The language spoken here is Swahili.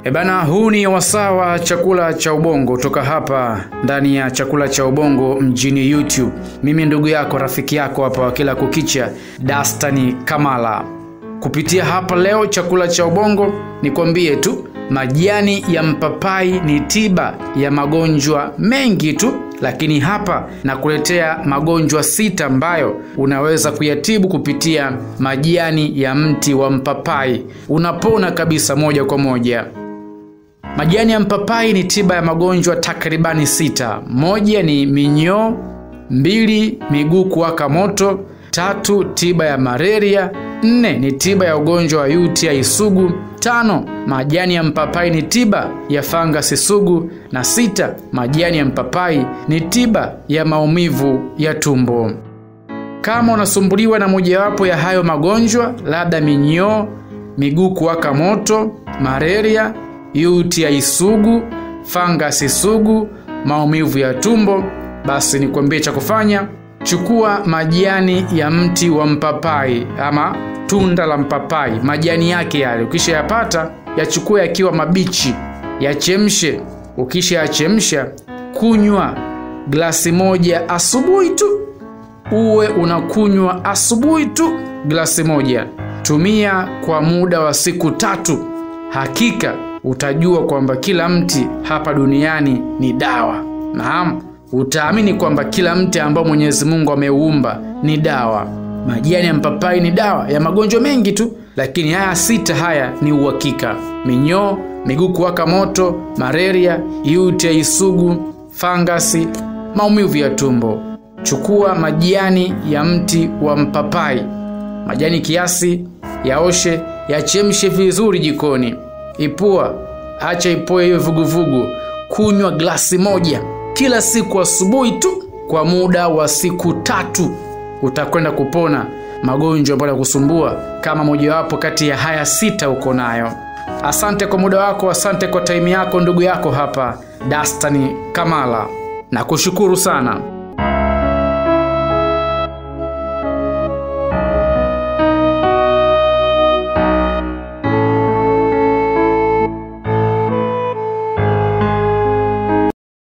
E bana, huu ni wasaa wa chakula cha ubongo toka hapa ndani ya chakula cha ubongo mjini YouTube. Mimi ndugu yako rafiki yako hapa wa kila kukicha, Dastani Kamala. Kupitia hapa leo chakula cha ubongo, nikwambie tu majani ya mpapai ni tiba ya magonjwa mengi tu, lakini hapa nakuletea magonjwa sita ambayo unaweza kuyatibu kupitia majani ya mti wa mpapai. Unapona kabisa moja kwa moja. Majani ya mpapai ni tiba ya magonjwa takribani sita. Moja ni minyoo, mbili miguu kuwaka moto, tatu tiba ya malaria, nne ni tiba ya ugonjwa wa UTI sugu, tano majani ya mpapai ni tiba ya fangasi sugu, na sita majani ya mpapai ni tiba ya maumivu ya tumbo. Kama unasumbuliwa na mojawapo ya hayo magonjwa, labda minyoo, miguu kuwaka moto, malaria UTI sugu, fangasi sugu, maumivu ya tumbo, basi nikwambie cha kufanya. Chukua majani ya mti wa mpapai ama tunda la mpapai, majani yake yale, ukishayapata yachukue yakiwa mabichi, yachemshe. Ukisha yachemsha, kunywa glasi moja asubuhi tu, uwe unakunywa asubuhi tu glasi moja. Tumia kwa muda wa siku tatu, hakika utajua kwamba kila mti hapa duniani ni dawa. Naam, utaamini kwamba kila mti ambao Mwenyezi Mungu ameuumba ni dawa. Majani ya mpapai ni dawa ya magonjwa mengi tu, lakini haya sita haya ni uhakika: minyoo, miguu kuwaka moto, malaria, UTI sugu, fangasi, maumivu ya tumbo. Chukua majani ya mti wa mpapai, majani kiasi, yaoshe, yachemshe vizuri jikoni Ipua, acha ipoe hiyo vuguvugu. Kunywa glasi moja kila siku asubuhi tu kwa muda wa siku tatu, utakwenda kupona magonjwa ambayo yakusumbua kama mojawapo kati ya haya sita uko nayo. Asante kwa muda wako, asante kwa taimu yako, ndugu yako hapa Dastani Kamala, na kushukuru sana.